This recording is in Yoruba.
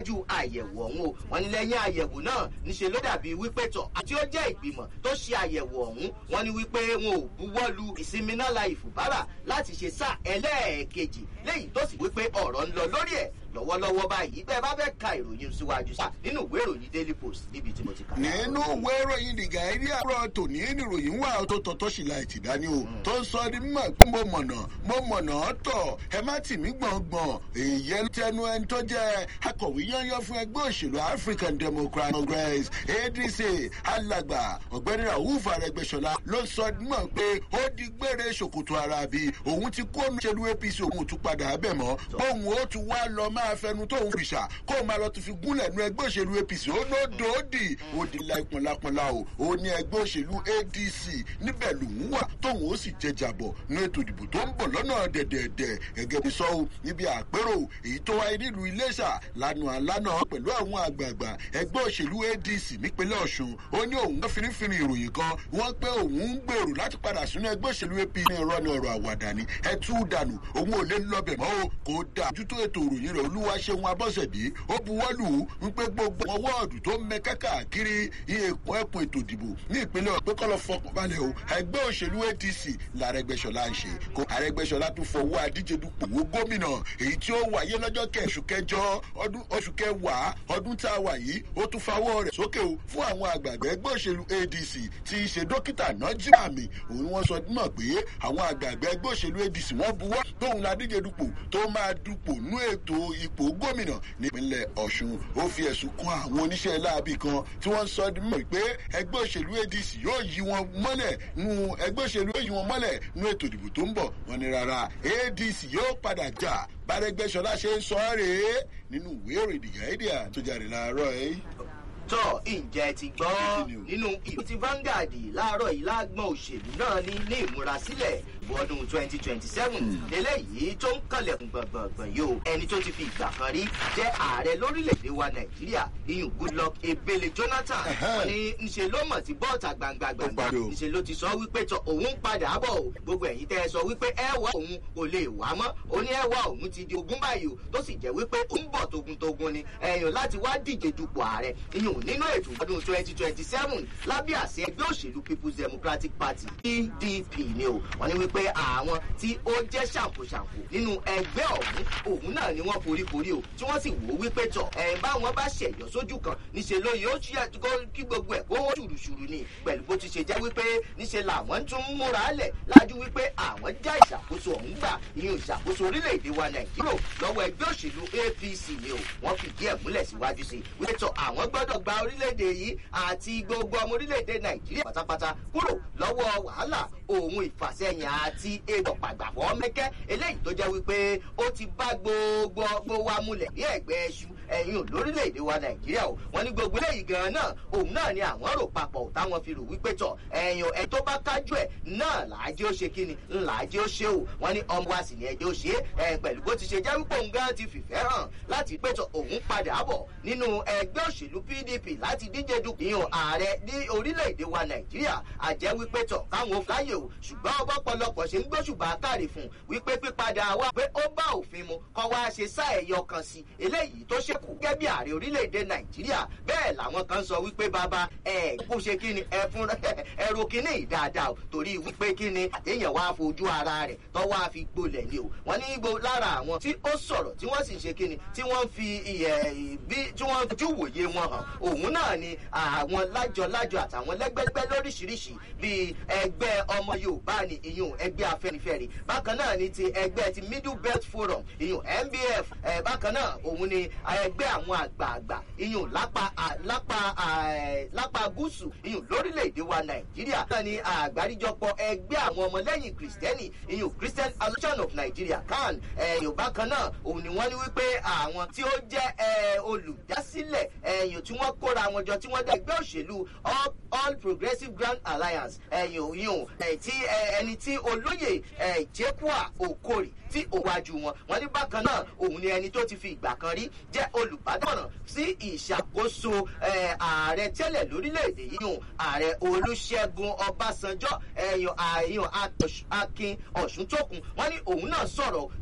ṣáájú àyẹ̀wò ọ̀hún o wọ́n ní lẹ́yìn àyẹ̀wò náà níṣe ló dàbí wípé tọ̀ àti ó jẹ́ ìgbìmọ̀ tó ṣe àyẹ̀wò ọ̀hún wọ́n ní wípé wọn ò buwọ́ lu ìsinmi náà la ìfùbárà láti ṣe sáà ẹlẹ́ẹ̀kejì léyìí tó sì wípé ọ̀rọ̀ ń lọ lórí ẹ̀ lọ́wọ́lọ́wọ́ báyìí bẹ́ẹ̀ bá fẹ́ ka ìròyìn síwájú sá nínú ìwé ìròyìn daily post níbi tí mo ti kà. nínú ìwé ìròyìn the guardian rọ tòní níròyìn wà tó tọ́tọ́ sí láì tì dání o tó ń sọ ní mímọ̀ pé mo mọ̀nà mo mọ̀nà tọ̀ ẹ má tì mí gbọ̀ngbọ̀n èyí tẹnu ẹni tó jẹ́ akọ̀wé yányán fún ẹgbẹ́ òṣèlú african democratic congress adc alàgbà ọ̀gbẹ́ni rauf arẹgbẹ́sọlá ló sọ mímọ̀ pé ó di gbére ṣòkòtò ara bí òun ti kó ṣèlú apc òun tún padà bẹ̀ mọ́ bóun ó tún wá lọ máa fẹnu tóun fìṣà kó o máa lọ tún fi gúnlẹ̀ nu ẹgbẹ́ òṣèlú apc ó ló dòódì ó di la ìpọnlápọnlá o ó ní ẹgbẹ́ òṣèlú adc níbẹ̀ lòun wà tóun ó sì jẹjàbọ̀ ní ètò ìdìbò tó ń bọ̀ lọ́nà dẹ̀dẹ̀dẹ̀ gẹ́gẹ́ bí sọ́wọ́ níbi àpérò èyí tó wáyé nílùú iléṣà lánàá lánàá pẹ̀lú àwọn àgbààgbà ẹgbẹ́ òṣèlú adc nípínlẹ̀ ọ̀ṣun ó ní òun fínnífínní ìròyìn kan wọ́n pé òun ń gbèrò láti padà sínú ẹgbẹ́ òṣèlú apc ní irọ́ ní ọ̀rọ̀ àwàdà ni ẹ tú dànù òun ò lè lọ́bẹ̀ mọ́ o kò dà ojútó ètò ìròyìn rẹ̀ olúwa ṣeun abọ́sẹ̀dé ó buwọ́lù ń pé gbogbo wọn wọ́ọ̀dù tó ń mẹ káàkiri èkó ẹkùn ètò ìdìbò ní ìpínlẹ̀ ọ̀pẹ́ kọ́ lọ fọkàn balẹ̀ o ẹgbẹ́ òṣèlú adc làrẹgbẹ́sọlá ń ṣe kó àrẹgbẹ́sọlá tún fọwọ́ adíje dupò wo gómìnà èyí tí ó wáyé lọ́jọ́ kẹsù kẹjọ ọdún oṣù kẹwàá ọdún tá a wà yìí ó tún fawọ́ rẹ̀ sókè o fún àwọn àgbààgbà ẹgbẹ́ òṣèlú adc tí í ṣe dókítà nájí àmì òun wọn sọ mọ̀ pé àwọn àgbààgbà ẹgbẹ́ òṣèlú adc wọ́n buwọ́ tóun la díje dupò tó máa dupò nú ètò ipò gómìnà nípínlẹ̀ ọ̀ṣun ó fi ẹ̀sùn kan àwọn oníṣẹ́ láabi kan tí wọ́n sọ mọ̀ pé ẹgbẹ́ òṣèlú adc yóò yí wọn mọ́lẹ̀ nu ẹgbẹ́ òṣèlú yóò yí wọn mọ́lẹ̀ nú ètò ìdìbò tó ń bọ̀ wọn ni rárá adc yóò padà jà bárẹ́gbẹ́sọlá ṣe ń sọ ọ́ rèé nínú ìwé ìròyìn gàídíà tó jáde láàárọ̀ ẹ̀ tọ́ ǹjẹ́ ti gbọ́ nínú ìlú ti Vanguard láàárọ̀ yìí lágbọ́n òṣèlú náà ní ní ìmúrasílẹ̀ ọdún twenty twenty seven eléyìí tó ń kànlẹ̀kùn gbọ̀ngbọ̀ngbọ̀n yìí o ẹni tó ti fi ìgbà kan rí jẹ́ ààrẹ lórílẹ̀‐èdè wa Nàìjíríà iyùn Goodluck Ebele Jonathan ní ńṣe ló mọ̀ sí bọ́ọ̀tà gbangba gbangba ńṣe ló ti sọ wípé tọ òun padà bọ̀ o gbogbo ẹ̀yin tẹ́ ẹ sọ wípé ẹ wá òun kò lè wá mọ́ ó ní ẹ wá òun ti di ogún báyìí o tó sì jẹ́ wípé ó ń bọ̀ togun-togun ni ẹ̀yàn láti wá díje dupò ààrẹ iyùn nínú ètò ọdún twenty twenty seven lábẹ́ àṣẹ ẹgbẹ́ òṣèlú people's democratic party pdp ni o wọ́n ní wípé àwọn tí ó jẹ́ ṣàǹkóṣàǹkó nínú ẹgbẹ́ ọ̀hún òun náà ni wọ́n foríkorí o tí wọ́n sì wò ó wípé tọ̀ ẹ̀ báwọn bá ṣẹ̀yọ́ sójú kan níṣẹ́ ló yóò kí gbogbo ẹ̀ kó wọ́n ṣùrùṣùrù ni pẹ̀lú bó ti ṣe jẹ́ wípé níṣẹ́ làwọn tún múra lẹ̀ lájú wípé àwọn já ìṣàkóso ọ̀hún gbà ìyẹn ìṣàkóso orílẹ̀-èdè wa nàìjíríà lọ́wọ́ ẹgbẹ́ òṣèlú apc ni o wọ́n fìdí ẹ̀ múlẹ̀ síwájú sí wípé tọ̀ àwọn gbọ́dọ̀ gba orílẹ̀-èdè yìí àti gbogbo ọmọ orílẹ̀-èdè nàìjíríà pátápátá kúrò lọ́wọ́ wàhálà òun ìfàsẹ́yìn àti egbò pàgbàfọ́ mẹ́kẹ́ eléyìí tó jẹ́ wípé ó ti bá gbogbo gbogbo wa múlẹ̀ ní ẹ̀gbẹ́ ẹṣu ẹ̀yìn lórílẹ̀‐èdè wa nàìjíríà o wọ́n ní gbogbo eléyìí gan náà òun náà ni àwọn rò papọ̀ táwọn fi rò wípé tọ̀ ẹ̀yìn ẹ̀ tó bá kájú ẹ̀ náà làájẹ́ ó ṣe kíni làájẹ́ ó ṣe o wọ́n ní ọmọ wa sì ní ẹjẹ́ ó ṣe é pẹ̀lú bó ti ṣe jẹ́ wípé òun gan ti fìfẹ́ hàn láti pé tọ̀ òun padà bọ̀ nínú ẹgbẹ́ òṣèlú pdp láti díje dupò ìyàn ààrẹ ní orílẹ̀-èdè wa nàìjíríà àjẹ́ wípé tọ̀ káwọn láyè o ṣùgbọ́n ọ̀pọ̀lọpọ̀ ṣe ń gbóṣùbà káàrí fún wípé pípadà wa pé ó bá òfin mu kọ́ wá ṣe sáà ẹ̀yọ kan sí eléyìí tó ṣèkù gẹ́gẹ́ bí ààrẹ orílẹ̀-èdè nàìjíríà bẹ́ẹ̀ làwọn kan sọ wípé bàbá ẹ̀ kó ṣe kí ni ẹ fún ẹrù kínní dáadáa o torí wípé kí ni àtẹ̀yàn wá fojú ara rẹ̀ tó wá fi gbolẹ̀ ni o wọ́n ní gbogbo lára àwọn tí ó sọ̀rọ̀ tí wọ́n sì ṣe kí ni tí wọ́n fi iyẹ̀ bí tí wọ́n fojú wòye wọn hàn òun náà ni àwọn lájọ-lájọ àtàwọn lẹ́gbẹ́gbẹ́ lóríṣiríṣi bíi ẹgbẹ́ ọmọ yorùbá ni ìyún ẹgbẹ́ afẹ́nifẹ́re bákan náà ni ti ẹgbẹ́ ti middle belt forum ìyún nbf bákan náà òun ni ẹgbẹ́ àwọn àgbààgbà ìyún lápá lápá lápá gúúsù ìyún lórílẹ̀‐èdè wa nàìjíríà náà ni àgbáríjọpọ̀ ẹgbẹ́ àwọn ọmọlẹ́yìn kristẹni ìyún christian association of nigeria can ẹ̀yìn bákan náà òun ni wọ́n ní wípé àwọn tí ó jẹ́ olùdásílẹ̀ ẹ̀yìn tí wọ́n kóra wọn jọ tí wọ́n dá ẹgbẹ́ òṣèlú all progressive grand alliance ẹ̀yìn òyìn tí ẹni tí olóyè jekua okori tí òwájú wọn wọn ní bákan náà òun ni ẹni tó ti fi ìgbà kan rí jẹ́ olùbádámọ̀ràn sí ìṣàkóso ààrẹ tẹ́lẹ̀ lórílẹ̀‐èdè yìí hùn ààrẹ olùṣègùn ọbásanjọ́ ẹ̀yàn àyàn akin ọ̀ṣuntókun wọn ní òun náà sọ̀rọ̀